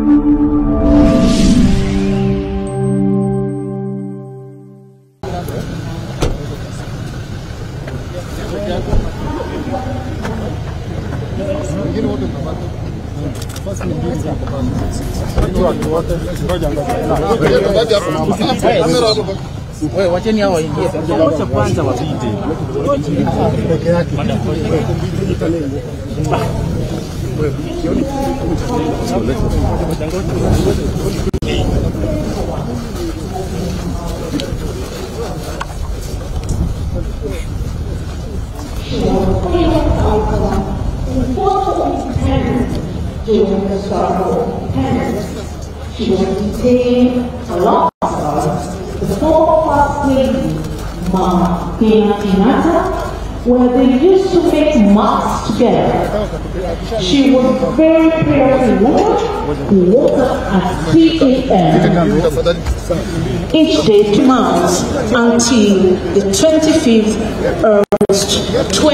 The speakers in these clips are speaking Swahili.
Wewe wacheni hao waingie. Wacha kwanza wapite. during the struggle penance. She was detained alongside the former first lady, Mama Tina Tinata, where they used to make marks together. She was a very prayerful woman who woke up at 3 a.m. each day to months until the 25th August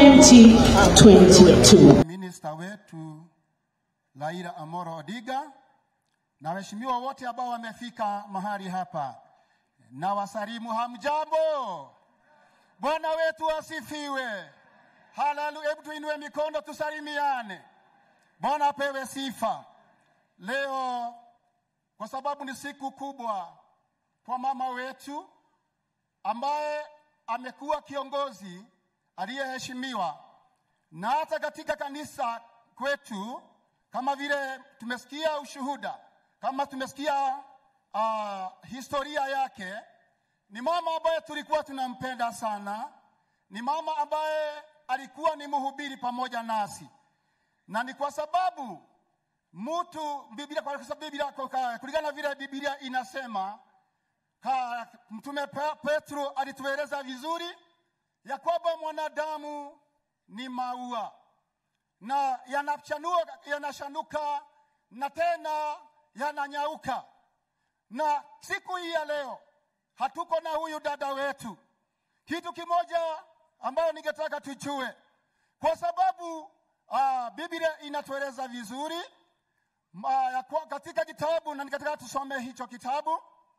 2022. Minista wetu Raila Amolo Odinga na waheshimiwa wote ambao wamefika mahali hapa, na wasalimu hamjambo. Bwana wetu asifiwe. Haleluya! Hebu tuinue mikono tusalimiane. Bwana apewe sifa. Leo kwa sababu ni siku kubwa kwa mama wetu ambaye amekuwa kiongozi aliyeheshimiwa na hata katika kanisa kwetu, kama vile tumesikia ushuhuda, kama tumesikia uh, historia yake, ni mama ambaye tulikuwa tunampenda sana, ni mama ambaye alikuwa ni mhubiri pamoja nasi, na ni kwa sababu mtu Biblia, kwa sababu Biblia, kwa- kulingana na vile Biblia inasema ka, Mtume Pe- Petro alitueleza vizuri ya kwamba mwanadamu ni maua na yanachanua yanashanuka na tena yananyauka. Na siku hii ya leo hatuko na huyu dada wetu. Kitu kimoja ambayo ningetaka tujue, kwa sababu uh, Biblia inatueleza vizuri uh, ya kwa- katika kitabu na ningetaka tusome hicho kitabu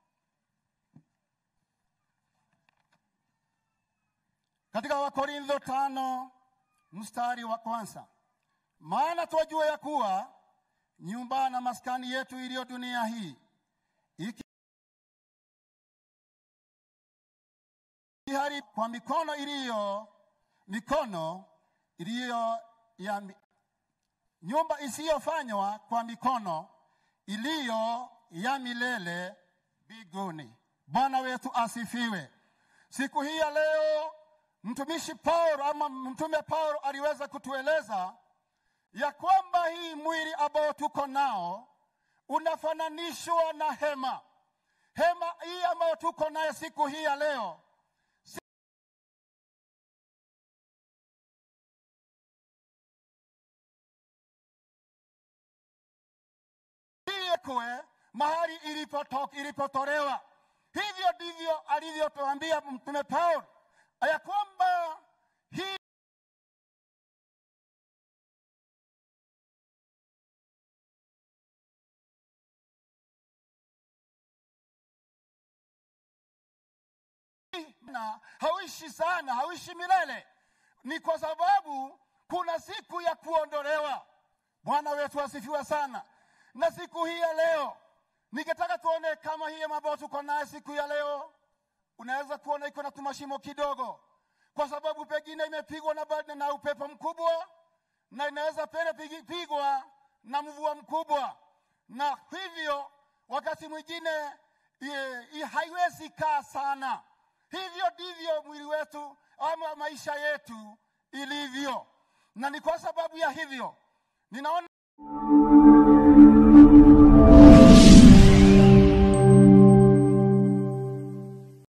katika Wakorintho tano mstari wa kwanza, maana twajua ya kuwa nyumba na maskani yetu iliyo dunia hii iki ihari kwa mikono iliyo mikono iliyo ya mi- nyumba isiyofanywa kwa mikono iliyo ya milele mbinguni. Bwana wetu asifiwe. Siku hii ya leo mtumishi Paulo ama mtume Paulo aliweza kutueleza ya kwamba hii mwili ambao tuko nao unafananishwa na hema. Hema hii ambayo tuko nayo siku hii ya leo kwe mahali ilipoto- ilipotolewa. Hivyo ndivyo alivyotuambia mtume Paulo ya kwamba hii na hauishi sana, hauishi milele. Ni kwa sababu kuna siku ya kuondolewa. Bwana wetu asifiwe sana. Na siku hii ya leo ningetaka tuone kama hii ambayo tuko naye siku ya leo, unaweza kuona iko na tumashimo kidogo, kwa sababu pengine imepigwa na, ba- na upepo mkubwa na inaweza pele pigi- pigwa na mvua mkubwa, na hivyo wakati mwingine i- i- haiwezi kaa sana. Hivyo ndivyo mwili wetu ama maisha yetu ilivyo, na ni kwa sababu ya hivyo ninaona